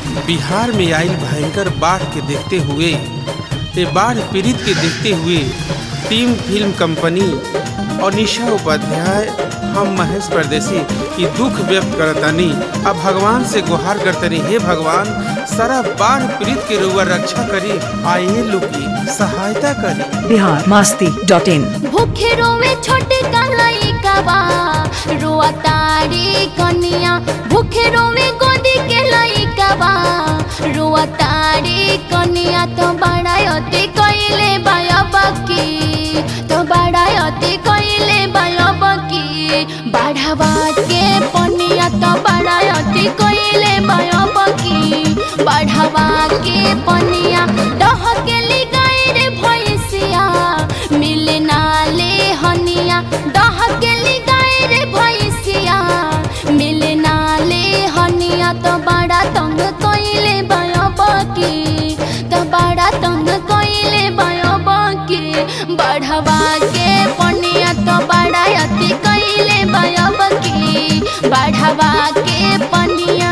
बिहार में आयल भयंकर बाढ़ के देखते हुए ये बाढ़ पीड़ित के देखते हुए टीम फिल्म कंपनी और निशा उपाध्याय हम महेश परदेसी की दुख व्यक्त करतनी अब भगवान से गुहार करतनी हे भगवान सारा बाढ़ पीड़ित के रुआ रक्षा करी आइए लोग की सहायता करी बिहार मास्ती डॉट इन भूखे रोवे छोटे कलाई कबा रोआ तारी कनिया भूखे रोवे गोदी के लई कबा रोआ तारी कनिया तो बड़ायती कइले बायबकी तो बड़ायती कइले बायबकी बढ़ावा के पनिया तो बड़ायती कइले बायबकी बढ़ावा के पनिया डह के लिगाई रे भैंसिया मिले नाले हनिया डह के लिगाई रे भैंसिया मिले नाले हनिया तो बड़ा तंग कइले बायबकी तो बड़ा तंग कइले बायबकी बढ़वा के पनिया तो बड़ा अति कइले बायबकी बढ़वा के पनिया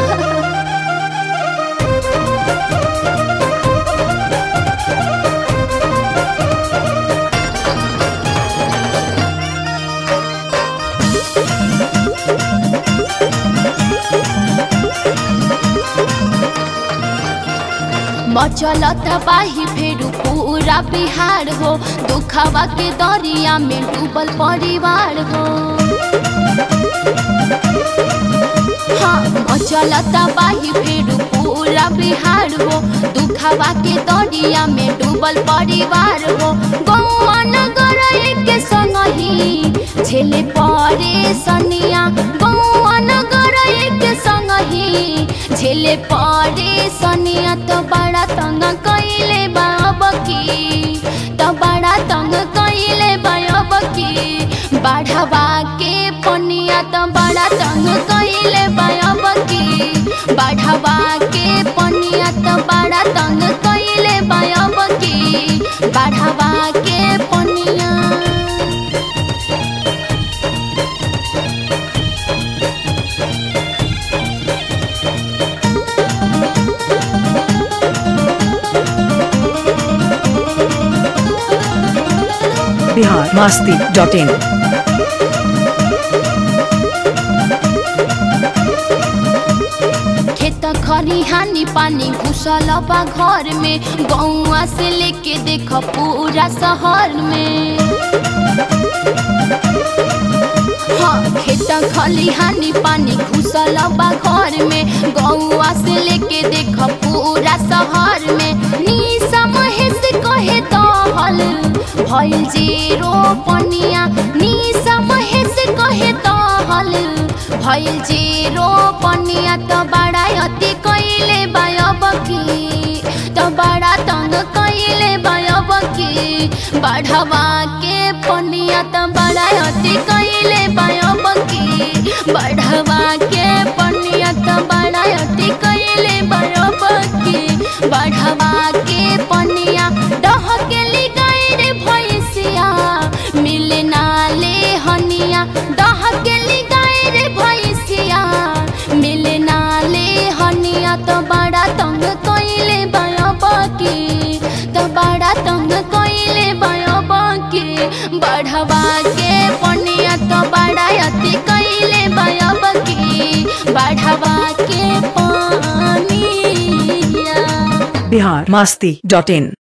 मचलत बाही फेरू पूरा बिहार हो दुखवा के दरिया में डूबल परिवार हो हाँ मचलत बाही फेरू पूरा बिहार हो दुखवा के दरिया में डूबल परिवार हो गौआ नगर के संग ही झेले परे सनिया गौआ नगर के संग ही झेले परे सनिया तो बड़ा तंग कइले बाबकी तो बड़ा तंग कइले बाबकी बढ़वा के पनिया तो बड़ा तंग कइले बाबकी बढ़वा के पनिया तो बड़ा तंग कइले बाबकी बढ़वा के पनिया बिहार मास्ती डॉट इन खेत खरिहानी पानी घुसल बा घर में गौआ से लेके देख पूरा शहर में हाँ खेत खलिहानी पानी घुसल बा घर में गौआ से लेके देख पूरा शहर में निशा महेश कहे दहल भइल जीरो पनिया निशा महेश कहे दहल भइल जीरो पनिया त बड़ा अति कइले बायबकी त बड़ा तंग कइले बायबकी बढ़वा के पनिया त बड़ा अति कइले बायबकी बढ़वा के पनिया त बड़ा अति कइले बायबकी बढ़वा के पनिया डह के लिगाई रे भैंसिया मिले नाले हनिया डह के लिगाई रे भैंसिया मिले नाले हनिया तो बड़ा तंग कइले बायबकी तो बड़ा तंग कइले बायबकी बढ़वा के पनिया तो बड़ा अति कइले बायबकी बढ़वा के पानिया बिहार मास्ती डॉट इन